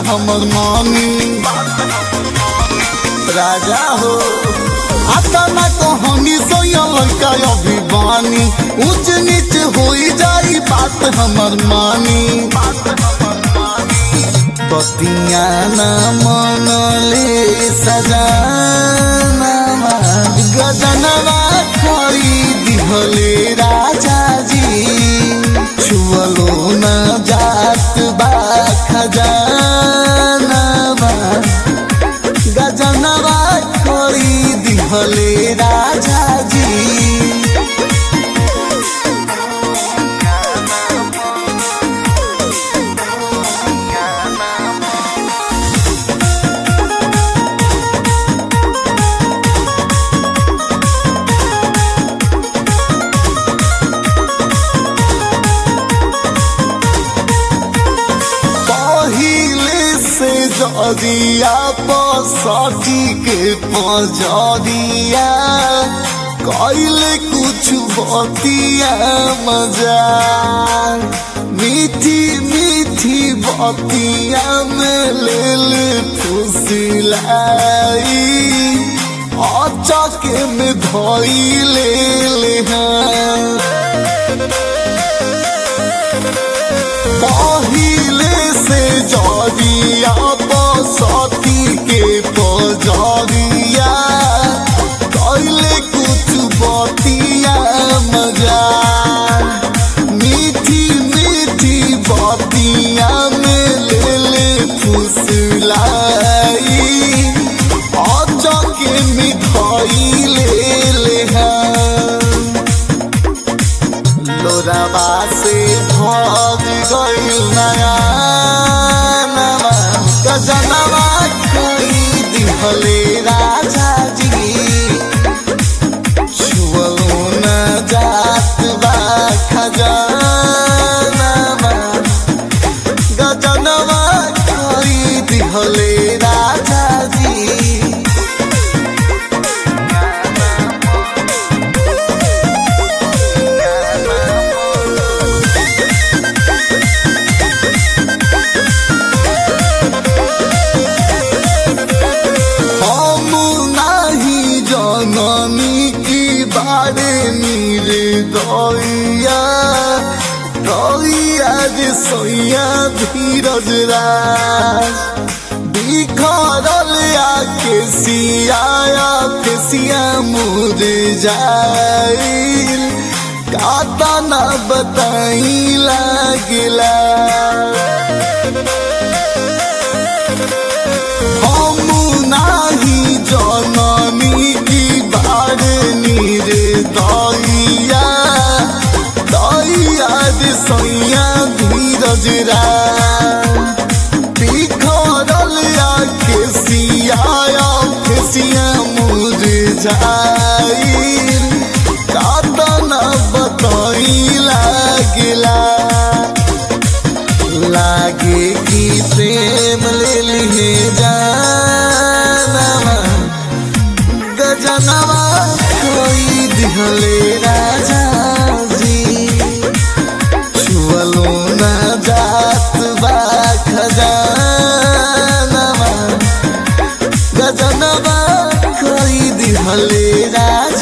हमर मानी राजा हो आता ना कहानी सोया लड़का अभिमानी ऊंच नीच होई जाई बात हमर मानी बतिया ना मनले सजाना गजनवा खरीदी हले राजा जी छुअलो न जात बा खजानवा गजनवा खरीदी हले राजा जी पहिले से जदिया पसटी के पजरिया कैले कुछ बतिया मजा मीठी मीठी बतिया में लेल फुसिलाई अचके में धोइले ले हाँ पहिले से जरिया बसती के पजरिया कैले कुछ बतिया मजा मीठी मीठी बतिया में ले ले फुसलाई अचके मिठाई ले ले हाँ लोराबा से भग गइल नया नवा गजनवा खरीद हले राजा जी छुअलो न जात बा खजानवा गजनवा खरीद हले राजा जी हम नाही जननी की बारे नीरे दैया दैया जे सोया धीरज राज बिखरल आके सियाया फेसिया मुझे जाइल काता ना बताई लागला हम नाही जननी की बारनी रे दैया दैया रे सैया धीरज रा बिखरल आके सियाया फेसिया मुझे जाइल कातना बताई लागला लागे कि प्रेम ले लिए जानवा गजनवा कोई दिहले राजा जी छुअलो न जात बा खजानवा गजनवा कोई दिहले राजा